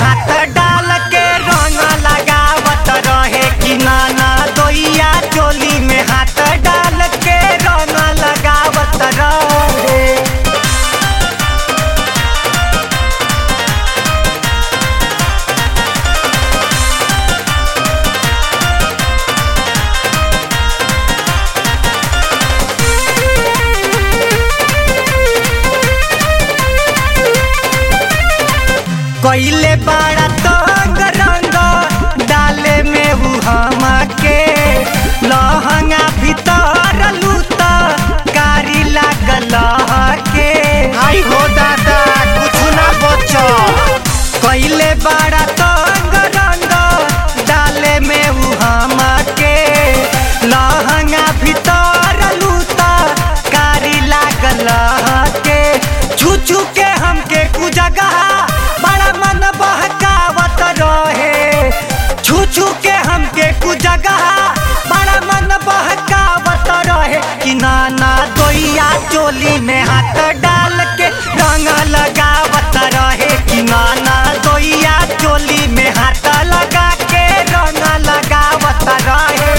हाथ डाल के रंग लगावत रहे कि नाना दोइया चोली में हाथ डाल के रंग लगावत रहे कइले बड़ा तंग रंग डाले में उ हमके लहंगा भीतर लूत कारी लागल के आई हो दादा कुछ ना बचो कइले बड़ा तंग रंग डाले में उ हमके लहंगा भीतर लूत कारी लागल के छू छू के हमके कुजगह बड़ा मन बहकावत रहे छू छू के हमके कुजगह बड़ा मन बहकावत रहे कि नाना दोइया चोली में हाथ डाल के रंग लगावत रहे कि नाना दोइया चोली में हाथ लगा के रंग लगावत रहे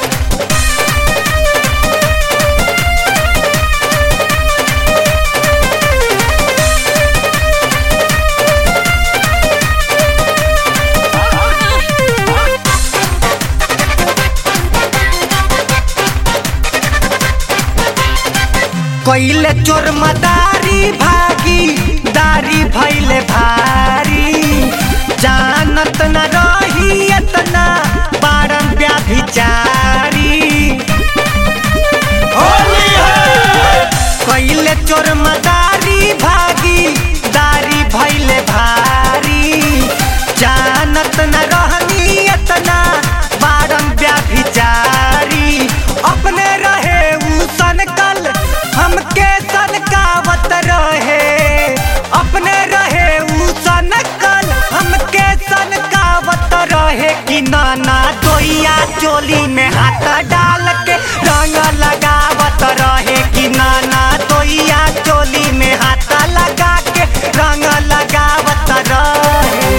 कइले चोर मदारी भागी दारी भैले भारी जानत न रही एतना बारम व्याभिचारी होली है कइले चोर मदारी भागी दारी भैले भारी जानत न रहनी एतना बारम व्याभिचारी अपने रहे उ सनकल हमके सनकावत रहे अपने रहे उ सनकल हमके सनकावत रहे कि नाना दोइया चोली में हाथ डाल के रंग लगावत रहे कि नाना दोइया चोली में हाथ लगा के रंग लगावत रहे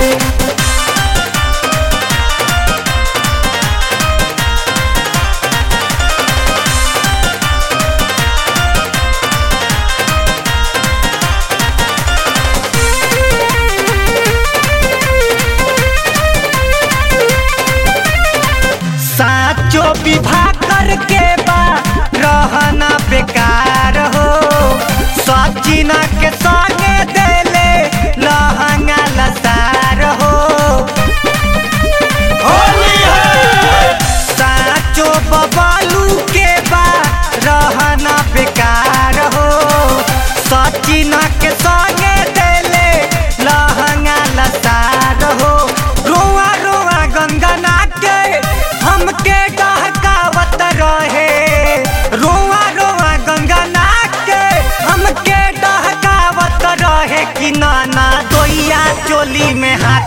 साचो विवाह करके बा रहना बेकार हो सचिना के संगे देले लहंगा लसार हो होली है साचो बबालू के बा रहना बेकार हो सचिना के संगे देले लहंगा लसार हो रोआ रोआ गंगना के हमके डहकावत रहे रोआ रोआ गंगना के हमके डहकावत रहे कि नाना दोइया चोली में हाथ